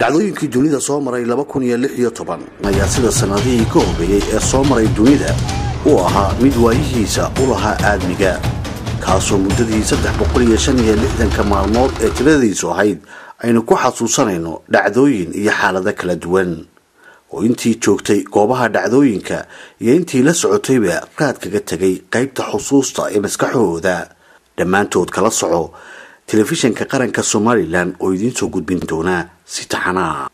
dhacdooyinkii dunida soo maray laba kun iyo lix iyo toban ayaa sida sannadihii ka horreeyey ee soo maray dunida uu ahaa mid waayihiisa u lahaa aadmiga kaasoo muddadii saddex boqol iyo shan iyo lixdanka maalmood ee tiradiisu ahayd aynu ku xasuusanayno dhacdooyin iyo xaalado kala duwan oo intii joogtay goobaha dhacdooyinka iyo intii la socotayba raad kaga tegay qaybta xusuusta ee maskaxahooda dhammaantood kala soco telefishanka qaranka somalilan oo idiin soo gudbin doona si taxanaa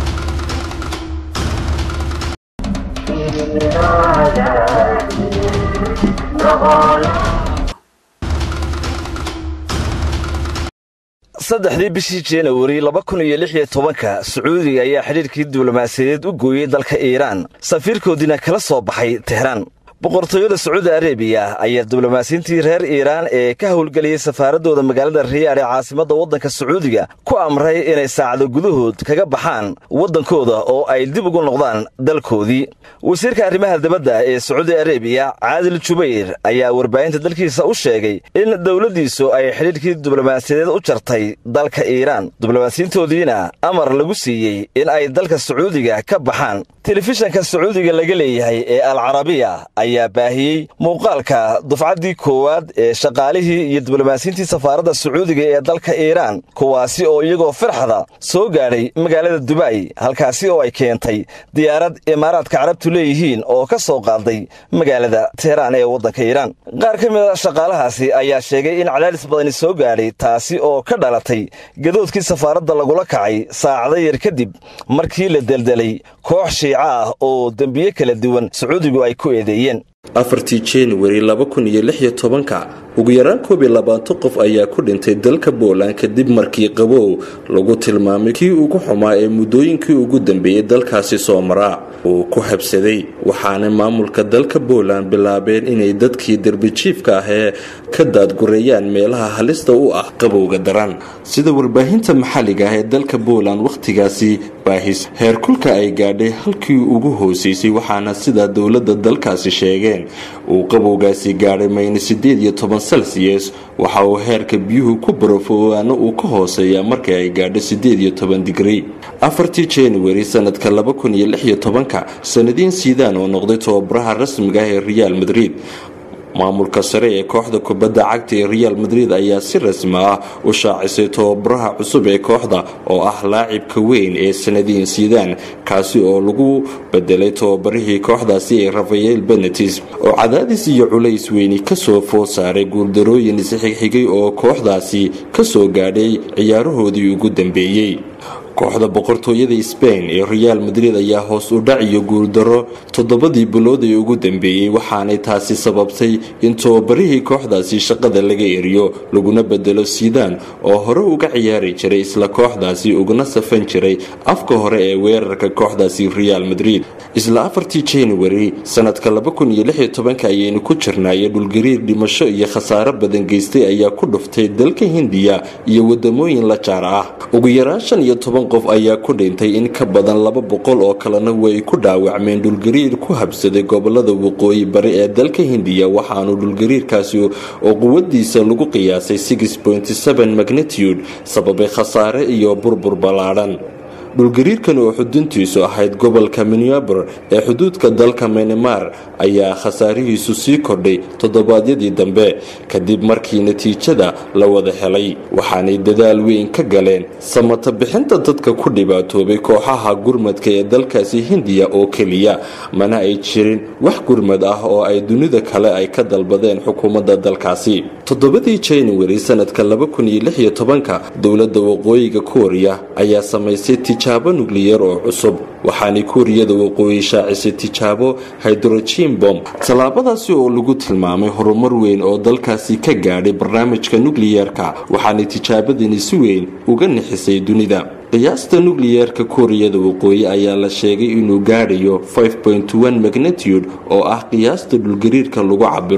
saddexdii bishii januari laba kun iyo lix iyo tobanka sacuudiga ayaa xidhiirkii diblomaasiyadeed u gooyey dalka iiraan safiirkoodiina kala soo baxay tehraan boqortooyada sacuudi arebiya ayaa diblomaasiyiintii reer iiraan ee ka howlgeliyey safaaradooda magaalada riyaad ee caasimadda waddanka sacuudiga ku amray inay saacado gudahood kaga baxaan waddankooda oo ay dib ugu noqdaan dalkoodii wasiirka arrimaha dibadda ee sacuudi arebiya caadil jubayr ayaa warbaahinta dalkiisa u sheegay in dowladdiisu ay xidhiirkii diblomaasiyadeed u jartay dalka iiraan diblomaasiyiintoodiina amar lagu siiyey in ay dalka sacuudiga ka baxaan telefishanka sacuudiga laga leeyahay ee alcarabiya ayaa baahiyey muuqaalka dufcaddii koowaad ee shaqaalihii iyo diblomaasiyiintii safaaradda sacuudiga ee dalka iiraan kuwaasi oo iyagoo firxada soo gaadhay magaalada dubay halkaasi oo ay keentay diyaarad imaaraadka carabtu leeyihiin oo ka soo qaaday magaalada teheraan ee waddanka iiraan qaar ka mida shaqaalahaasi ayaa sheegay in cadaadis badani soo gaadhay taasi oo ka dhalatay gadoodkii safaaradda lagula kacay saacado yar kadib markii la deldelay koox shiica ah oo dembiye kala duwan sacuudigu ay ku eedeeyeen afartii januari laba kun iyo lix iyo tobanka ugu yaraan koob iyo labaatan qof ayaa ku dhintay dalka booland kadib markii qabow lagu tilmaamay kii ugu xumaa ee muddooyinkii ugu dambeeyey dalkaasi soo maraa uu ku habsaday waxaana maamulka dalka booland bilaabeen inay dadkii derbijiifka ah ee ka daadgureeyaan meelaha halista u ah qabowga daran sida warbaahinta maxalliga ah ee dalka booland wakhtigaasi baahis heerkulka ay gaadhay halkii ugu hooseysay waxaana sidaa dowladda dalkaasi sheegeen uu qabowgaasi gaadhay mayna sideed iyo toban celsius waxa uu heerka biyuhu ku barafoowaana uu ka hooseeyaa markii ay gaadho sideed iyo toban digri afartii januari sanadka laba kun iyo lix iyo tobanka sanadiin siidaan oo noqday tababaraha rasmiga ah ee reaal madrid maamulka sare ee kooxda kubadda cagta ee reaal madrid ayaa si rasmi ah u shaacisay tababaraha cusub ee kooxda oo ah laacibka weyn ee sanadiin siidaan kaasi oo lagu bedelay tababarihii kooxdaasi ee rafael benetis oo cadaadis iyo culays weyni kasoo food saaray guuldarooyin isxigxigay oo kooxdaasi kasoo gaadhay ciyaarahoodii ugu dambeeyey kooxda boqortooyada sbain ee reaal madrid ayaa hoos u dhac iyo guuldaro toddobadii bilood ee ugu dambeeyey waxaanay taasi sababtay in tababarihii kooxdaasi shaqada laga eriyo laguna bedelo siidaan oo hore uga ciyaari jiray isla kooxdaasi uguna safan jiray afka hore ee weerarka kooxdaasi reaal madrid isla afartii januari sanadka ayaynu ku jirnaaye dhulgariir dhimasho iyo khasaaro badan geystay ayaa ku dhuftay dalka hindiya iyo wadamooyin la jaar ah ugu yaraan shan iyo toban qof ayaa ku dhintay in ka badan laba boqol oo kalena way ku dhaawacmeen dhulgariir ku habsaday gobolada waqooyi bari ee dalka hindiya waxaanu dhulgariirkaasi oo quwadiisa lagu qiyaasay magnitude sababay khasaare iyo burbur ballaadhan dhulgariirkan oo xuduntiisu ahayd gobolka minneaber ee xuduudka dalka menemar ayaa khasaarihiisu sii kordhay toddobaadyadii dambe kadib markii natiijada la wada helay waxaanay dadaal weyn ka galeen samata bixinta dadka ku dhibaatoobay kooxaha gurmadka ee dalkaasi hindiya oo keliya mana ay jirin wax gurmad ah oo ay dunida kale ay ka dalbadeen xukuumadda dalkaasi toddobadii januari sanadka dowladda waqooyiga kooriya ayaa samaysay tijaabo nukliyar oo cusub waxaanay kuuriyada waqooyi shaacisay tijaabo hydrogen bom tallaabadaasi oo lagu tilmaamay horumar weyn oo dalkaasi ka gaadhay barnaamijka nukliyeerka waxaanay tijaabadani si weyn uga nixisay dunida qiyaasta nukliyeerka kuuriyada waqooyi ayaa la sheegay inuu gaadhayo magnitude oo ah qiyaasta dhulgariirka lagu cabiro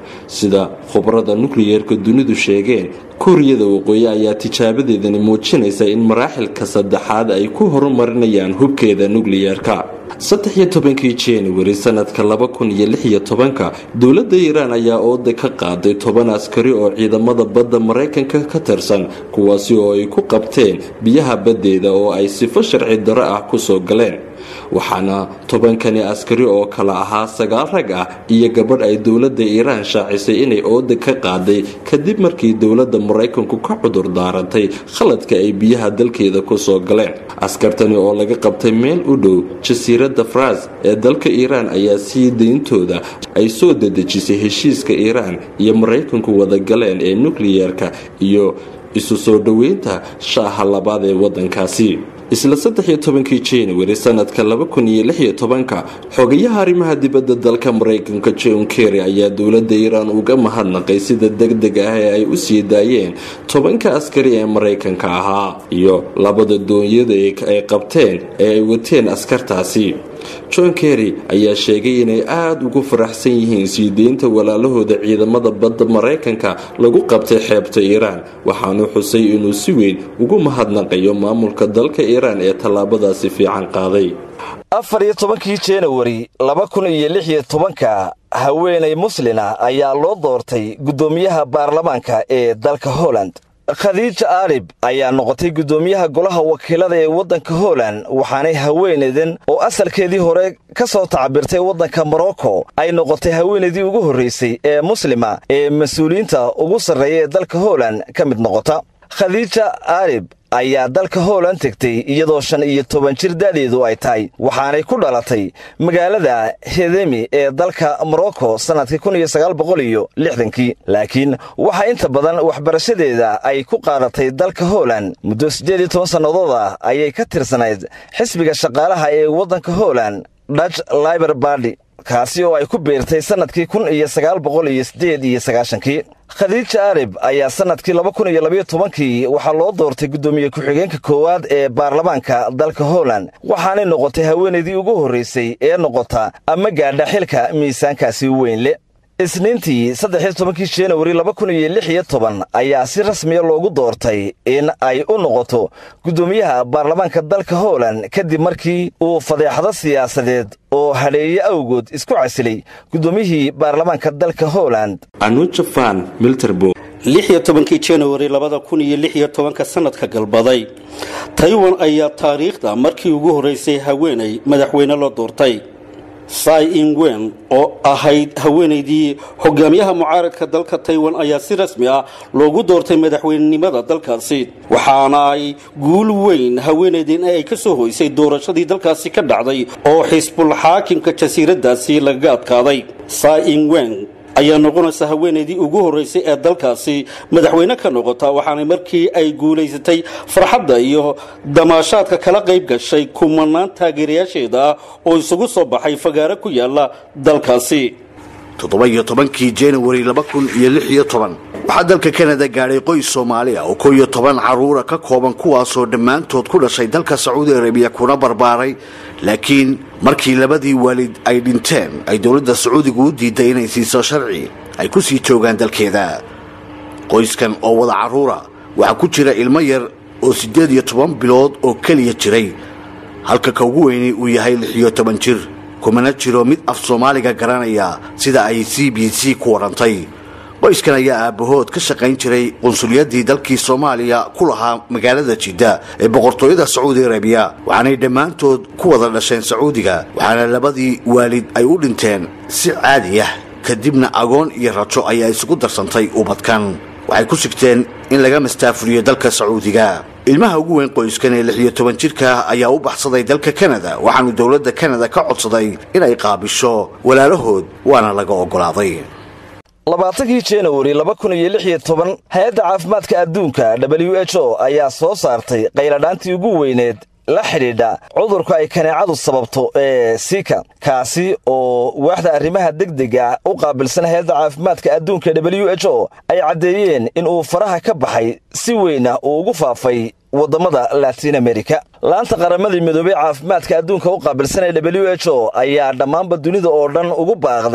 sida khubarada nukliyeerka dunidu sheegeen kuuriyada waqooyi ayaa tijaabadeedani muujinaysa in maraaxilka saddexaad ay ku horumarinayaan hubkeeda nukliyeerka saddex iyo tobankii januari sanadka laba kun iyo lix iyo tobanka dowladda iiraan ayaa ooda ka qaaday toban askari oo ciidamada badda maraykanka ka tirsan kuwaasi oo ay ku qabteen biyaha baddeeda oo ay sifo sharci darro ah kusoo galeen waxaana tobankani askari oo kale ahaa sagaal rag ah iyo gabadh ay dowladda iiraan shaacisay inay ooda ka qaaday kadib markii dowladda maraykanku ka cudur daarantay khaladka ay biyaha dalkeeda kusoo galeen askartani oo laga qabtay meel u dhow jasiiradda faras ee dalka iiraan ayaa sii dayntooda ay soo dadejisay heshiiska iiraan iyo maraykanku wadagaleen ee nukliyeerka iyo isu soo dhoweynta shaaha labaad ee waddankaasi isla saddex iyo tobankii januari sanadka laba kun iyo lix iyo tobanka xogayaha arrimaha dibadda dalka maraykanka john kerry ayaa dowladda iiraan uga mahadnaqay sida deg deg ah ee ay u sii daayeen tobanka askari ee maraykanka ahaa iyo labada doonyada ay qabteen ee ay wateen askartaasi john kerry ayaa sheegay inay aada ugu faraxsan yihiin sii deynta walaalahooda ciidamada badda maraykanka lagu qabtay xeebta iiraan waxaanu xusay inuu si weyn ugu mahadnaqayo maamulka dalka iiraan ee tallaabadaasi fiican qaaday afar iyo tobankii januari laba kun iyo lix iyo tobanka haweenay muslina ayaa loo doortay guddoomiyaha baarlamaanka ee dalka holland khadiija aalib ayaa noqotay guddoomiyaha golaha wakiilada ee waddanka holand waxaanay haweenaydan oo asalkeedii hore ka soo tacbirtay waddanka morocco ay noqotay haweenaydii ugu horraysay ee muslima ee mas-uuliyiinta ugu sarreeya ee dalka holand ka mid noqota khadiija aalib ayaa dalka hooland tegtay iyadoo shan iyo toban jir da'deedu ay tahay waxaanay ku dhalatay magaalada hedemi ee dalka morocco sannadkii kun iyo sagaal boqol iyo lixdankii laakiin waxaa inta badan waxbarashadeeda ay ku qaadatay dalka hooland muddo siddeed iyo toban sannadooda ayay ka tirsanayd xisbiga shaqaalaha ee waddanka hooland dutch liber bardy kaasi oo ay ku biirtay sannadkii kun iyo sagaal boqol iyo siddeed iyo sagaashankii khadiija arib ayaa sannadkii laba kun iyo labayo tobankii waxaa loo doortay guddoomiye ku-xigeenka koowaad ee baarlamaanka dalka holand waxaanay noqotay haweenaydii ugu horraysay ee noqota ama gaadha xilka miisaankaasi weyn le isniintii saddexiyo tobankii januari laba kun iyo lix iyo toban ayaa si rasmiya loogu doortay in ay u noqoto guddoomiyaha baarlamaanka dalka holand kadib markii uu fadeexado siyaasadeed oo hadheeye awgood isku casilay guddoomiyihii baarlamaanka dalka holand anujafan milterbo lix iyo tobankii januari labada kun iyo lix iyo tobanka sanadka galbaday taiwan ayaa taariikhda markii ugu horreysay haweenay madaxweyne loo doortay sai ingwen oo ahayd haweenaydii hogaamiyaha mucaaradka dalka taiwan ayaa si rasmi ah loogu doortay madaxweynenimada dalkaasi waxaana ay guul weyn haweenaydin ay ka soo hoysay doorashadii dalkaasi ka dhacday oo xisbul xaakimka jasiiradaasi lagaga adkaaday sai ingwen ayaa noqonaysa haweenaydii ugu horreysay ee dalkaasi madaxweyne ka noqota waxaana markii ay guulaysatay farxadda iyo damaashaadka kala qayb gashay kumanaan taageerayaasheeda ah oo isugu soo baxay fagaaro ku yaala dalkaasi toddoba iyo tobankii januari laba kun iyo lix iyo toban waxaa dalka kanada gaadhay qoys soomaali ah oo koo iyo toban carruura ka kooban kuwaasoo dhammaantood ku dhashay dalka sacuudi arabiya kuna barbaaray laakiin markii labadii waalid ay dhinteen ay dowladda sacuudigu u diiday inay siiso sharci ay ku sii joogaan dalkeeda qoyskan oo wada carruura waxaa ku jira ilmo yar oo siddeed iyo toban bilood oo keliya jiray halka ka ugu weyni uu yahay lix iyo toban jir kumana jiro mid af soomaaliga garanaya sida ay c b c ku warrantay qoyskan ayaa aabbahood ka shaqayn jiray qunsulyaddii dalkii soomaaliya ku lahaa magaalada jidda ee boqortooyada sacuudi arabiya waxaanay dhammaantood ku wada dhasheen sacuudiga waxaana labadii waalid ay u dhinteen si caadi ah kadibna agoon iyo rajo ayaa isugu darsantay ubadkan waxay ku sigteen in laga mastaafuriyo dalka sacuudiga ilmaha ugu weyn qoyskan ee lix iyo toban jirka ayaa u baxsaday dalka kanada waxaanu dowladda kanada ka codsaday inay qaabisho walaalahood waana laga oggolaaday labaatankii januari laba kun iyo lix iyo toban hay-adda caafimaadka adduunka w h o ayaa soo saartay qayladhaantii ugu weyneed la xidhiidha cudurka ay kaneecadu sababto ee sika kaasi oo waaxda arrimaha degdega u qaabilsan hay-adda caafimaadka adduunka w h o ay caddeeyeen in uu faraha ka baxay si weyna uu ugu faafay waddamada latiin amerika laanta qaramadii midoobey caafimaadka adduunka u qaabilsan ee w h o ayaa dhammaanba dunida oo dhan ugu baaqday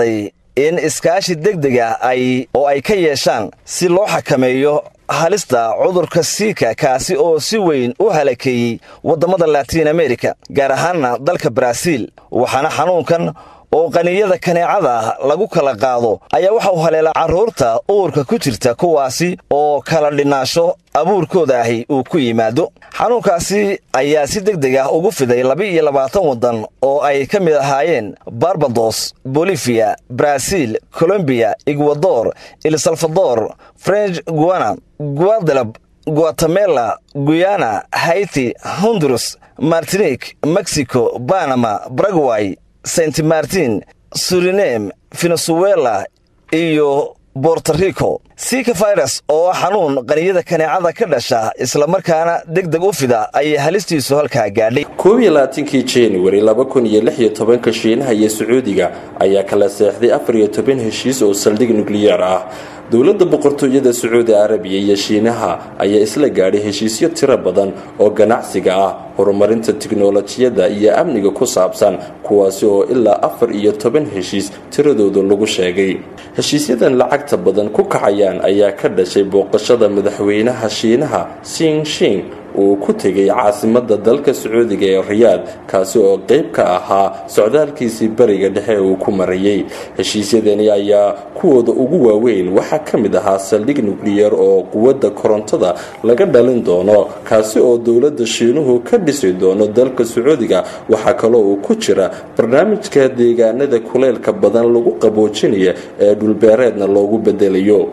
in iskaashi degdega ay oo ay ka yeeshaan si loo xakameeyo halista cudurka siika kaasi oo si weyn u halakeeyey waddamada latiin amerika gaar ahaanna dalka baraaziil waxaana xanuunkan oo qaniyada kaneecada lagu kala qaado ayaa waxa uu haleelaa carruurta uurka ku jirta kuwaasi oo kala dhinaasho abuurkooda ahi uu ku yimaado xanuunkaasi ayaa si deg deg ah ugu fiday laba-iyo labaatan waddan oo ay ka mid ahaayeen barbados boliviya baraaziil colombiya egwador el salvador french guana guadelab guatemela guyana haiti honduras martinik mexico banama baragway saint martin suriname venezuela iyo bortarico sika virus oo ah xanuun qaniyada kaneecada ka dhasha islamarkaana deg deg u fida ayay halistiisu halkaa gaadhay koob iyo labaatankii januari laba kun iyo lix iyo tobanka shiinaha iyo sacuudiga ayaa kala seexday afar iyo toban heshiis oo saldhig nukliyeer ah dowladda boqortooyada sacuudi arabiya iyo shiinaha ayaa isla gaadhay heshiisyo tiro badan oo ganacsiga ah horumarinta tiknolojiyadda iyo amniga ku saabsan kuwaasi oo ilaa afar iyo toban heshiis tiradooda lagu sheegay heshiisyadan lacagta badan ku kacayaan ayaa ka dhashay booqashada madaxweynaha shiinaha sing shing uu ku tegay caasimada dalka sacuudiga ee riyaad kaasi oo qayb ka ahaa socdaalkiisii bariga dhexe uu ku marayay heshiisyadani ayaa kuwooda ugu waaweyn waxaa ka mid ahaa saldhig nukliyeer oo quwadda korontada laga dhalin doono kaasi oo dowladda shiinuhu ka dhisi doono dalka sacuudiga waxaa kaloo uu ku jira barnaamijka deegaanada kuleylka badan lagu qaboojinaya ee dhulbeereedna loogu bedelayo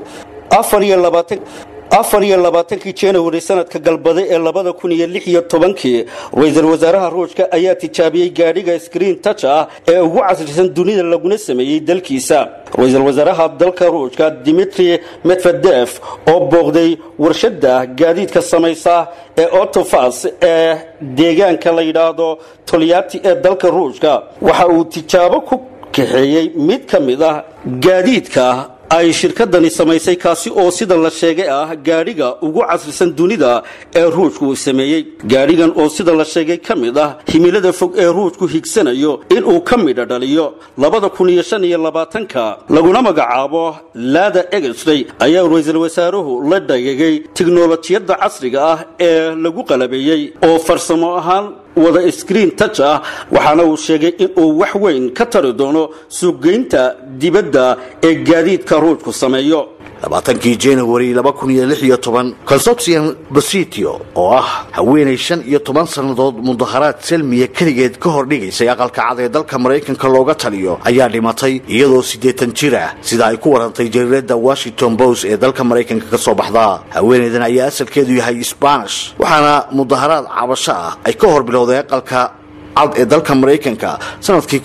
afar iyo labaatankii januari sanadka galbaday ee labada kun iyo lix iyo tobankii ra-iisul wasaaraha ruushka ayaa tijaabiyey gaadhiga screen touch ah ee ugu casrisan dunida laguna sameeyey dalkiisa ra-iisul wasaaraha dalka ruushka dimitri medvedef oo booqday warshada gaadiidka samaysa ee otofas ee deegaanka la yidhaahdo tolyati ee dalka ruushka waxa uu tijaabo ku kaxeeyey mid ka mid ah gaadiidka ay shirkadani samaysay kaasi oo sida la sheegay ah gaadhiga ugu casrisan dunida ee ruushku uu sameeyey gaadhigan oo sida la sheegay ka mid ah himilada fog ee ruushku higsanayo inuu ka midha dhaliyo labada kun iyo shan iyo labaatanka laguna magacaabo laada egestray ayaa ra-iisul wasaaruhu la dhagegay tiknolojiyadda casriga ah ee lagu qalabeeyey oo farsamo ahaan wada screen touch ah waxaana uu sheegay inuu wax weyn ka tari doono suuqgeynta dibadda ee gaadiidka ruushku sameeyo labaatankii januari laba kun iyo lix iyo toban consortium bositio oo ah haweenay shan iyo toban sannadood mudaharaad selmiya keligeed ka hor dhigaysay aqalka cad ee dalka maraykanka looga taliyo ayaa dhimatay iyadoo siddeetan jir ah sida ay ku warantay jariirada washington post ee dalka maraykanka ka soo baxda haweenaydan ayaa asalkeedu yahay sbanish waxaana mudaharaad cabasho ah ay ka hor bilowday aqalka cad ee dalka maraykanka sanadkii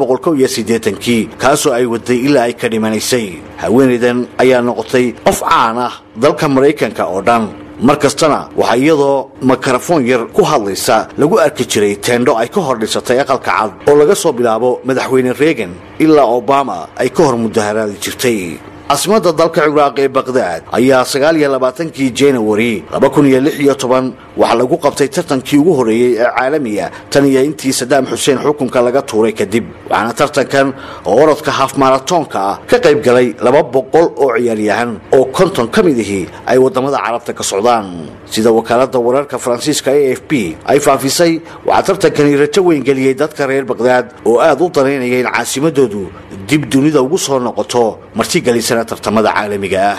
kii kaasoo ay waday ilaa ay ka dhimanaysay haweenaydan ayaa noqotay qof caan ah dalka maraykanka oo dhan mar kastana waxaa iyadoo makarafoon yar ku hadlaysa lagu arki jiray teendho ay ka hor dhisatay aqalka cad oo laga soo bilaabo madaxweyne reegan ilaa obama ay ka hor mudaharaadi jirtay caasimada dalka ciraaq ee baqdaad ayaa sagaaliyolabaatankii januari waxaa lagu qabtay tartankii ugu horreeyey ee caalamiga tan iyo intii sadaam xuseen xukunka laga tuuray kadib waxaana tartankan oo orodka haaf maratoonka ah ka qayb galay laba boqol oo ciyaaryahan oo konton ka mid ihii ay waddamada carabta ka socdaan sida wakaalada wararka faransiiska a f b ay faafisay waxaa tartankani rajo weyn geliyey dadka reer baqdaad oo aad u danaynaya in caasimadoodu dib dunida ugu soo noqoto martigelisana tartamada caalamiga ah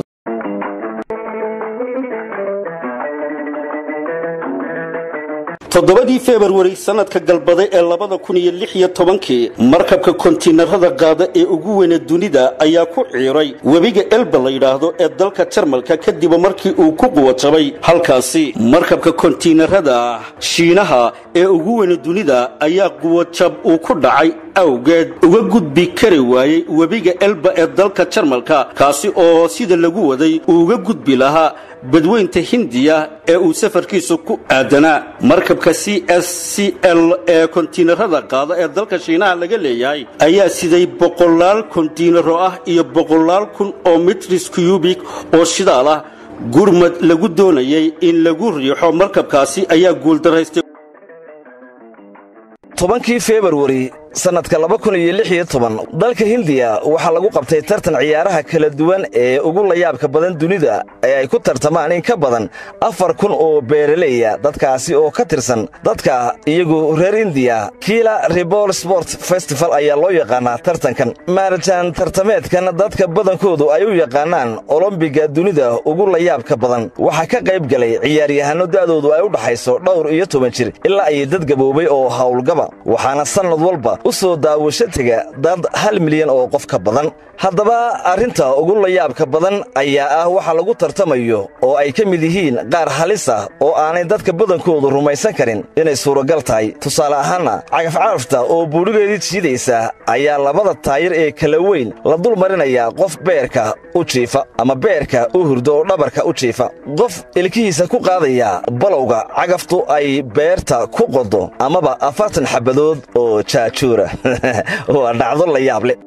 toddobadii februari sanadka galbaday ee labada kun iyo lix iyo tobankii markabka kontiinarada qaada ee ugu weyna dunida ayaa ku ciiray webiga elba la yidhaahdo ee dalka jarmalka kadib markii uu ku quwajabay halkaasi markabka kontiinarada shiinaha ee ugu weyna dunida ayaa quwajab uu ku dhacay awgeed uga gudbi kari waayey webiga elba ee dalka jarmalka kaasi oo sida lagu waday uu uga gudbi lahaa badweynta hindiya ee uu safarkiisu ku aadanaa markabka c s c l ee kontiinarada qaada ee dalka shiinaha laga leeyahay ayaa siday boqolaal kontiinaro ah iyo boqolaal kun oo mitris cubik oo shidaal ah gurmad lagu doonayay in lagu riixo markabkaasi ayaa guuldaraystay tobankii februari sannadka laba kun iyo lix iyo toban dalka hindiya waxaa lagu qabtay tartan ciyaaraha kala duwan ee ugu layaabka badan dunida ee ay ku tartamaan in ka badan afar kun oo beeraleya dadkaasi oo ka tirsan dadka iyagu reer indiya kiila rebol sport festival ayaa loo yaqaanaa tartankan maaritaan tartameedkan dadka badankoodu ay u yaqaanaan olombiga dunida ugu layaabka badan waxaa ka qayb galay ciyaaryahanno da'doodu ay u dhaxayso dhowr iyo toban jir ilaa ay dad gaboobay oo howlgaba waxaana sannad walba u soo daawasho tega dad hal milyan oo qof ka badan haddaba arrinta ugu layaabka badan ayaa ah waxa lagu tartamayo oo ay ka mid yihiin qaar halis ah oo aanay dadka badankoodu rumaysan karin inay suuragal tahay tusaale ahaanna cagafcarafta oo buudhigeedii jiidaysa ayaa labada taayir ee kala weyn la dul marinayaa qof beerka u jiifa ama beerka u hurdo oo dhabarka u jiifa qof ilkihiisa ku qaadaya balowga cagaftu ay beerta ku qodo amaba afartan xabadood oo jaajuura waa dhacdo la yaab leh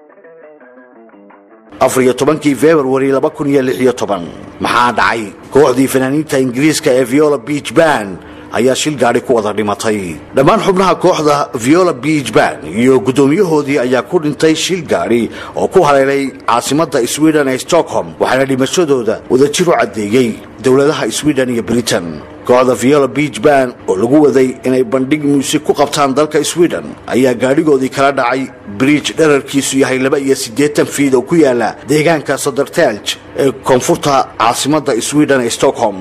afar iyo tobankii februari laba kun iyo lix iyo toban maxaa dhacay kooxdii fanaaniinta ingiriiska ee viola beach ban ayaa shil gaadhi ku wada dhimatay dhammaan xubnaha kooxda viola beach ban iyo guddoomiyahoodii ayaa ku dhintay shil gaadhi oo ku haleelay caasimadda sweden ee stockholm waxaana dhimashadooda wadajir u caddeeyey dowladaha sweden iyo britain kooxda viola beach ban oo lagu waday inay bandhig muusig ku qabtaan dalka sweden ayaa gaadhigoodii kala dhacay bridge dherarkiisu yahay laba iyo siddeetan fiid oo ku yaala deegaanka sodertelj ee koonfurta caasimadda sweden ee stockholm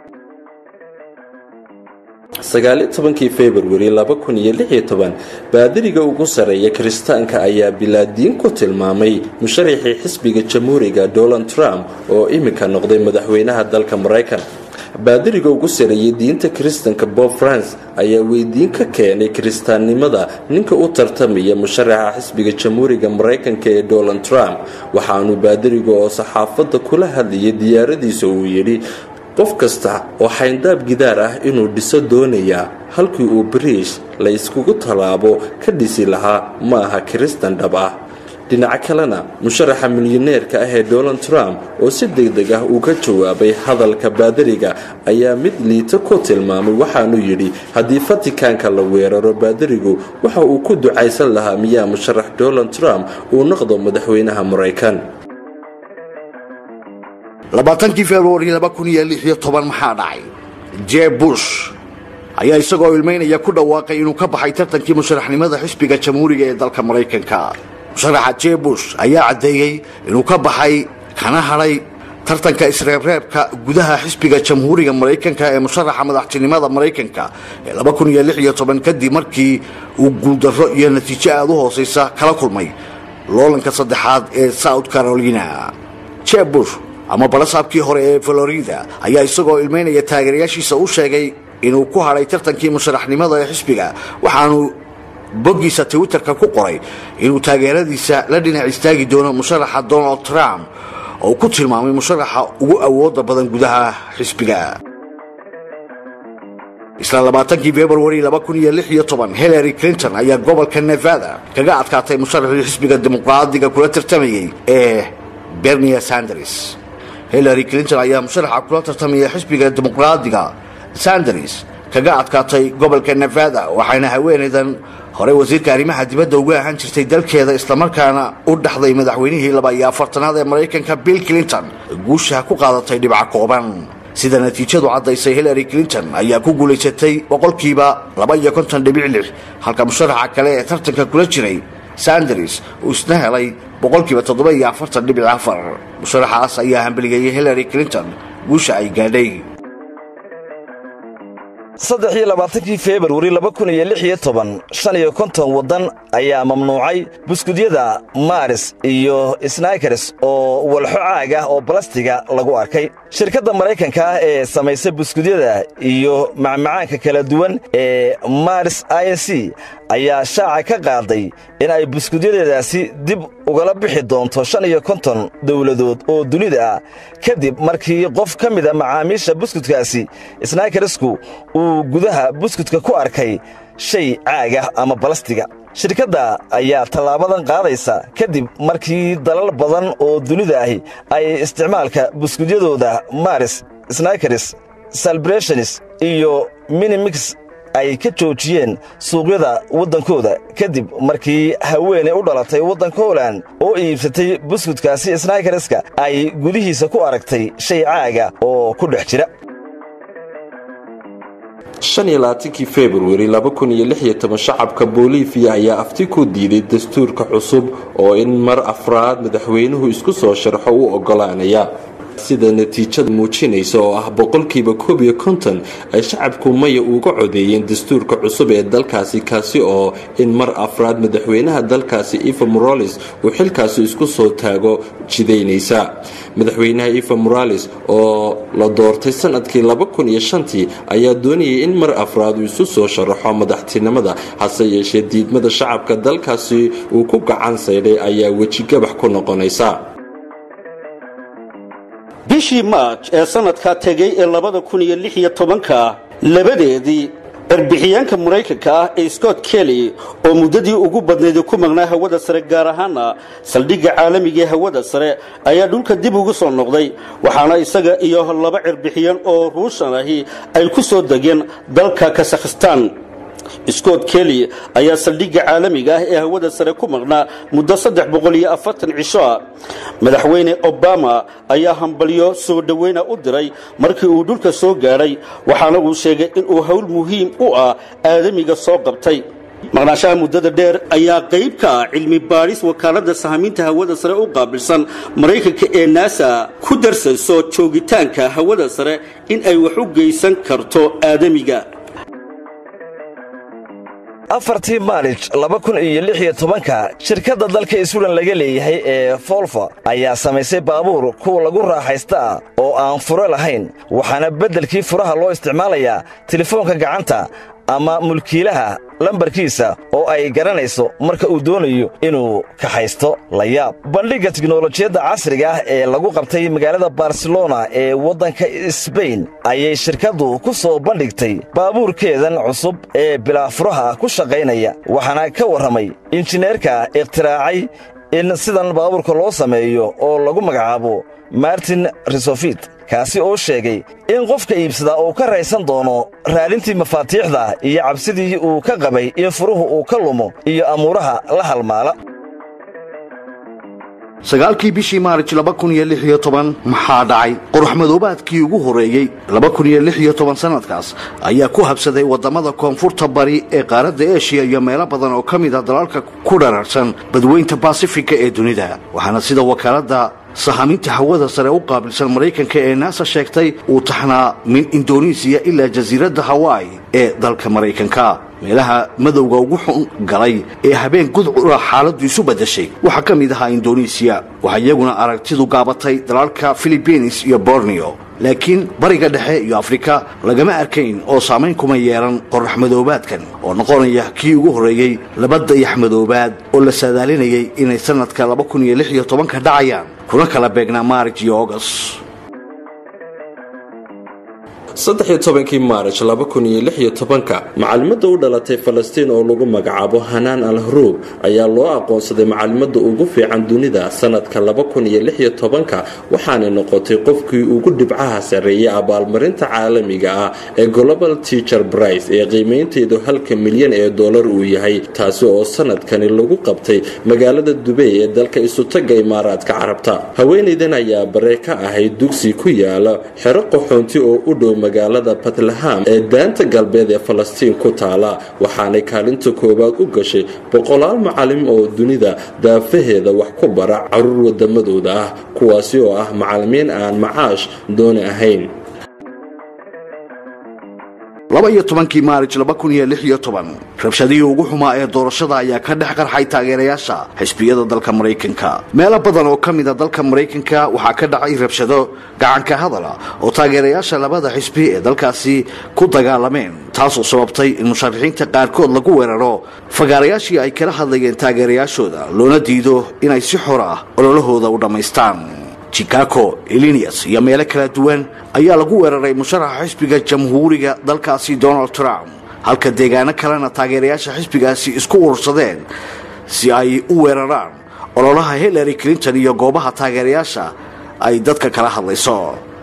sagaaliyo tobankii februari laba kun iyo lix iyo toban baadiriga ugu sarreeya kiristaanka ayaa bilaadiin ku tilmaamay musharaxii xisbiga jamhuuriga donald trump oo iminka noqday madaxweynaha dalka maraykan baadiriga ugu sareeyay diinta kiristanka bob france ayaa weydiin ka keenay kiristaannimada ninka u tartamaya musharaxa xisbiga jamhuuriga maraykanka ee donald trump waxaanu baadiriga oo saxaafadda kula hadlayay diyaaradiisa uu yidhi qof kasta oo xayndaab gidaar ah inuu dhiso doonayaa halkii uu bariish la yskugu tallaabo ka dhisi lahaa ma aha kiristan dhab ah dhinaca kalena musharaxa milyaneerka ah ee donald trump oo si degdeg ah uu ka jawaabay hadalka baadariga ayaa mid liito ku tilmaamay waxaanu yidhi haddii fatikaanka la weeraro baadarigu waxa uu ku ducaysan lahaa miyaa musharax donald trump uu noqdo madaxweynaha maraykan labaatankii februari laba kun iyo lix iyo toban maxaa dhacay jeb bush ayaa isagoo ilmaynaya ku dhawaaqay inuu ka baxay tartankii musharaxnimada xisbiga jamhuuriga ee dalka maraykanka musharaxa jeb bush ayaa caddeeyey inuu ka baxay kana hadhay tartanka isreebreebka gudaha xisbiga jamhuuriga maraykanka ee musharaxa madaxtinimada maraykanka ee laba kun iyo lix iyo toban kadib markii uu guuldarro iyo natiijo aada u hoosaysa kala kulmay loolanka saddexaad ee south carolina jeb bush ama balasaabkii hore ee florida ayaa isagoo ilmaynaya taageerayaashiisa u sheegay inuu ku hadhay tartankii musharaxnimada ee xisbiga waxaanu boggiisa twitterka ku qoray inuu taageeradiisa la dhinac istaagi doono musharaxa donald trump oo ku tilmaamay musharaxa ugu awooda badan gudaha xisbiga isla labaatankii februari laba kun iyo lix iyo toban hillary clinton ayaa gobolka nevada kaga adkaatay musharaxii xisbiga dimuqraadiga kula tartamayay ee bernia sanders hillary clinton ayaa musharaxa kula tartamaya xisbiga dimuqraadiga sanders kaga adkaatay gobolka nevada waxayna haweenaydan horey wasiirka arrimaha dibadda uga ahaan jirtay dalkeeda islamarkaana u dhaxday madaxweynihii laba iyo afartanaad ee maraykanka bill clinton guusha ku qaadatay dhibca kooban sida natiijadu caddaysay hillary clinton ayaa ku guulaysatay boqolkiiba laba iyo konton dhibic lix halka musharaxa kale ee tartanka kula jiray sanders uu isna helay boqolkiiba toddoba iyo afartan dhibic afar musharaxaas ayaa hambeligeeyey hillary clinton guusha ay gaadhay saddex iyo labaatankii februari laba kun iyo lix iyo toban shan iyo konton waddan ayaa mamnuucay buskudyada maris iyo snaykers oo walxo caag ah oo balastiga lagu arkay shirkadda maraykanka ah ee samaysa buskudyada iyo macmacaanka kala duwan ee maris i n c ayaa shaaca ka qaaday in ay buskudyadeedaasi dib ugala bixi doonto shan iyo konton dowladood oo dunida ah kadib markii qof ka mida macaamiisha buskudkaasi snaykarsku uu gudaha buskudka ku arkay shay caag ah ama balastiga shirkadda ayaa tallaabadan qaadaysa kadib markii dalal badan oo dunida ahi ay isticmaalka buskudyadooda maris snaykers salbrationis iyo minimix ay ka joojiyeen suuqyada waddankooda kadib markii haweenay u dhalatay waddanka holand oo iibsatay buskudkaasi snaykareska ay gudihiisa ku aragtay shay caaga oo ku dhex jira kii februari shacabka boliviya ayaa afti ku diiday dastuurka cusub oo in mar afraad madaxweynuhu isku soo sharxo u ogolaanaya sida natiijada muujinaysa oo ah boqolkiiba koob iyo konton ay shacabku maya uga codeeyeen dastuurka cusub ee dalkaasi kaasi oo in mar afraad madaxweynaha dalkaasi eva morales uu xilkaasi isku soo taago jidaynaysa madaxweynaha eva morales oo la doortay sanadkii tii ayaa doonayay in mar afraad uu isu soo sharaxo madaxtinimada hase yeeshee diidmada shacabka dalkaasi uu ku gacan saydhay ayaa wejigabax ku noqonaysa bishii maaj ee sanadkaa tegay ee labada kun iyo lix iyo tobanka labadeedii erbixiyeenka maraykanka ah ee scott kelly oo muddadii ugu badnayd ku magnaa hawada sare gaar ahaana saldhigga caalamiga ee hawada sare ayaa dhulka dib ugu soo noqday waxaana isaga iyo laba cerbixiyeen oo ruushan ahi ay ku soo degeen dalka kazakhstan scott kelly ayaa saldhigga caalamiga ah ee hawada sare ku maqnaa muddo saddex boqol iyo afartan cisho ah madaxweyne obama ayaa hambalyo soo dhoweyna u diray markii uu dhulka soo gaadhay waxaana uu sheegay inuu howl muhiim u ah aadamiga soo qabtay maqnaashaha muddada dheer ayaa qayb ka ah cilmi baadhis wakaaladda sahamiinta hawada sare u qaabilsan maraykanka ee nasa ku darsayso joogitaanka hawada sare in ay wax u geysan karto aadamiga afartii maalij laba kun iyo lix iyo tobanka shirkadda dalka iswilan laga leeyahay ee folfa ayaa samaysay baabuur kuwa lagu raaxaysta ah oo aan furo lahayn waxaana beddelkii furaha loo isticmaalayaa telefoonka gacanta ama mulkiilaha lambarkiisa oo ay garanayso marka uu doonayo inuu kaxaysto la yaab bandhigga tiknolojiyadda casriga ah ee lagu qabtay magaalada barcelona ee waddanka sbain ayay shirkaddu ku soo bandhigtay baabuurkeedan cusub ee bilaa furaha ku shaqaynaya waxaana ka warramay injineerka ikhtiraacay in sidan baabuurka loo sameeyo oo lagu magacaabo martin risofit kaasi oo sheegay in qofka iibsadaa uu ka raysan doono raadintii mafaatiixda iyo cabsidii uu ka qabay in furuhu uu ka lumo iyo amuuraha la halmaala sagaalkii bishii maarij maxaa dhacay qoraxmadoobaadkii ugu horreeyey sannadkaas ayaa ku habsaday waddamada koonfurta bari ee qaaradda eshiya iyo meelo badan oo ka mida dalalka ku dhararsan badweynta basifika ee dunida waxaana sida wakaaladda sahaminta hawada sare u qaabilsan maraykanka ee naasa sheegtay uu taxnaa min indonesiya ilaa jasiiradda hawai ee dalka maraykanka meelaha madowga ugu xun galay ee habeen gudcura xaaladdu isu baddashay waxaa ka mid ahaa indonesiya waxaa iyaguna aragtidu gaabatay dalalka filibiins iyo borneo laakiin bariga dhexe iyo afrika lagama arkayn oo saamayn kuma yeelan qorax madoobaadkan oo noqonaya kii ugu horreeyey laba dayax madoobaad oo la saadaalinayay inay sannadka ka dhacayaan kuna kala beegnaa maarij iyo ogas kii maarij macalimada u dhalatay falastiin oo lagu magacaabo hanaan al haruub ayaa loo aqoonsaday macalimada ugu fiican dunida sanadka waxaanay noqotay qofkii ugu dhibcaha sarreeyay abaalmarinta caalamiga ah ee global teacher brice ee qiimaynteedu halka milyan ee dollar uu yahay taasi oo sanadkani lagu qabtay magaalada dubey ee dalka isutaga imaaraadka carabta haweenaydan ayaa bare ka ahayd dugsi ku yaala xero qaxoonti oo u dhow magaalada batlaham ee daanta galbeed ee falastiin ku taala waxaanay kaalinta koowaad u gashay boqolaal macalim oo dunida daafaheeda wax ku bara caruur wadamadooda ah kuwaasi oo ah macalimiin aan macaash dooni ahayn kii maarij rabshadihii ugu xumaa ee doorashada ayaa ka dhex qarxay taageerayaasha xisbiyada dalka maraykanka meelo badan oo ka mida dalka maraykanka waxaa ka dhacay rabshado gacanka hadala oo taageerayaasha labada xisbi ee dalkaasi ku dagaalameen taasoo sababtay in musharaxiinta qaarkood lagu weeraro fagaarayaashii ay kala hadlayeen taageerayaashooda loona diido inay si xor ah ololahooda u dhammaystaan chicago illinias iyo meelo kala duwan ayaa lagu weeraray musharaxa xisbiga jamhuuriga dalkaasi donald trump halka deegaano kalena taageerayaasha xisbigaasi isku urursadeen si ay u weeraraan ololaha hillary clinton iyo goobaha taageerayaasha ay dadka kala hadlayso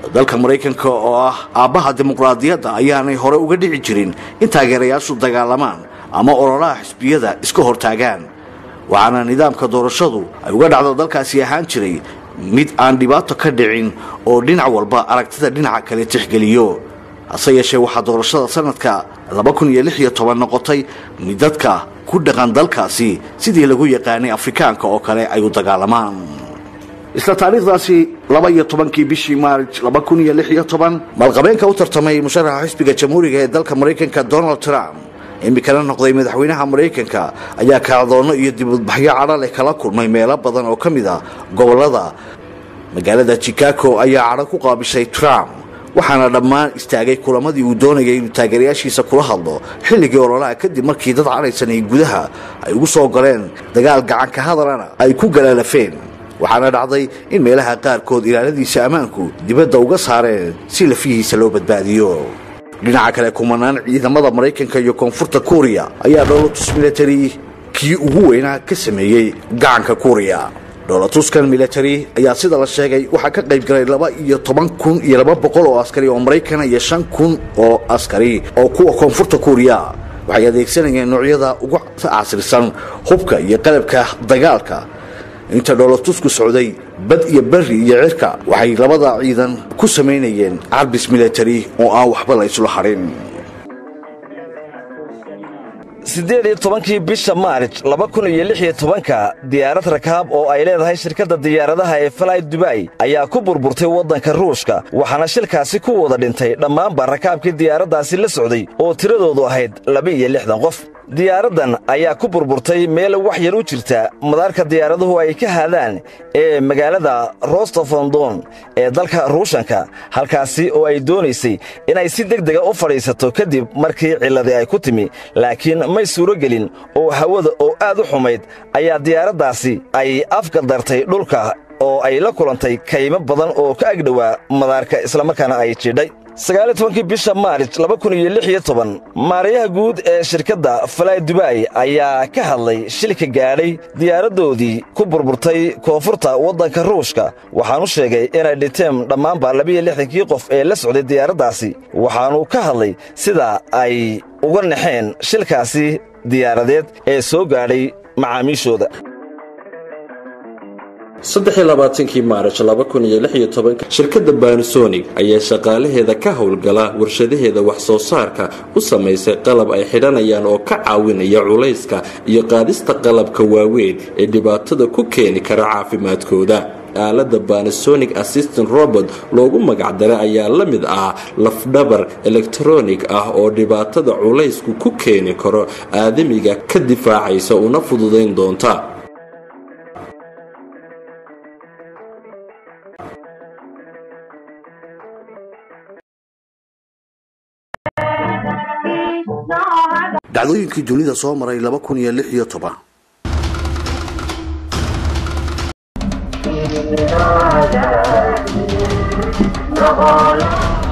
dalka maraykanka oo ah aabbaha dimuqraadiyadda ayaanay hore uga dhici jirin in taageerayaashu dagaalamaan ama ololaha xisbiyada iska hortaagaan waxaana nidaamka doorashadu ay uga dhacdo dalkaasi ahaan jiray mid aan dhibaato ka dhicin oo dhinac walba aragtida dhinaca kale tixgeliyo hase yeeshee waxaa doorashada sanadka noqotay mid dadka ku dhaqan dalkaasi sidii lagu yaqaanay afrikaanka oo kale ay u dagaalamaan isla taariikhdaasi laba iyo tobankii bishii maarj maalqabeenka u tartamay musharaxa xisbiga jamhuuriga ee dalka maraykanka donald trump imikana noqday madaxweynaha maraykanka ayaa kacdoono iyo dibadbaxyo cadho leh kala kulmay meelo badan oo ka mid a gobolada magaalada chicago ayaa cadho ku qaabishay trump waxaana dhammaan istaagay kulamadii uu doonayay inuu taageerayaashiisa kula hadlo xilligii ololaha kadib markii dad cadhaysanay gudaha ay ugu soo galeen dagaal gacanka hadalana ay ku galaalafeen waxaana dhacday in meelaha qaarkood ilaaladiisa ammaanku dibadda uga saareen si lafihiisa loo badbaadiyo dhinaca kale kumanaan ciidamada maraykanka iyo koonfurta kuuriya ayaa dholotus military kii ugu weynaa ka sameeyey gacanka kuuriya dholotuskan military ayaa sida la sheegay waxaa ka qayb galay laba iyo toban kun iyo laba boqol oo askari oo maraykana iyo shan kun oo askari oo kuwa koonfurta kuuriya waxay adeegsanayeen noocyada ugu casrisan hubka iyo qalabka dagaalka inta dholotusku socday bad iyo beri iyo cirka waxay labada ciidan ku samaynayeen carbis military oo aan waxba la isla hadhin siddeed iyo tobankii bisha maarj laba kun iyo lix iyo tobanka diyaarad rakaab oo ay leedahay shirkadda diyaaradaha ee falay dubay ayaa ku burburtay waddanka ruushka waxaana shilkaasi ku wada dhintay dhammaanba rakaabkii diyaaraddaasi la socday oo tiradoodu ahayd laba-iyo lixdan qof diyaaraddan ayaa ku burburtay meel wax yar u jirta madaarka diyaaraduhu ay ka haadaan ee magaalada rostofondon ee dalka ruushanka halkaasi oo ay doonaysay inay si deg dega u fadhiisato kadib markii cilladii ay ku timi laakiin may suuro gelin oo hawada oo aad u xumayd ayaa diyaaraddaasi ay afgadartay dhulka oo ay la kulantay kaymo badan oo ka agdhowaa madaarka islamarkaana ay jidhay sagaaliyo tobankii bisha maarj laba kun iyo lix iyo toban maarayaha guud ee shirkadda falay dubay ayaa ka hadlay shilka gaadhay diyaaraddoodii ku burburtay koonfurta waddanka ruushka waxaanu sheegay inay dhinteen dhammaanba labiyo lixdankii qof ee la socday diyaaraddaasi waxaanu ka hadlay sida ay uga naxeen shilkaasi diyaaradeed ee soo gaadhay macaamiishooda saddexiylabaatankii maaraj laba kun iyo lix iyo tobanka shirkadda banisonic ayaa shaqaalaheeda ka howlgala warshadaheeda wax soo saarka u samaysay qalab ay xidhanayaan oo ka caawinaya culayska iyo qaadista qalabka waaweyn ee dhibaatada ku keeni kara caafimaadkooda aalada banisonic assistant robot loogu magacdaray ayaa la mid ah lafdhabar elektronig ah oo dhibaatada culaysku ku keeni karo aadamiga ka difaacaysa una fududayn doonta dhacdooyinkii dunida soo maray laba kun iyo lix iyo toban No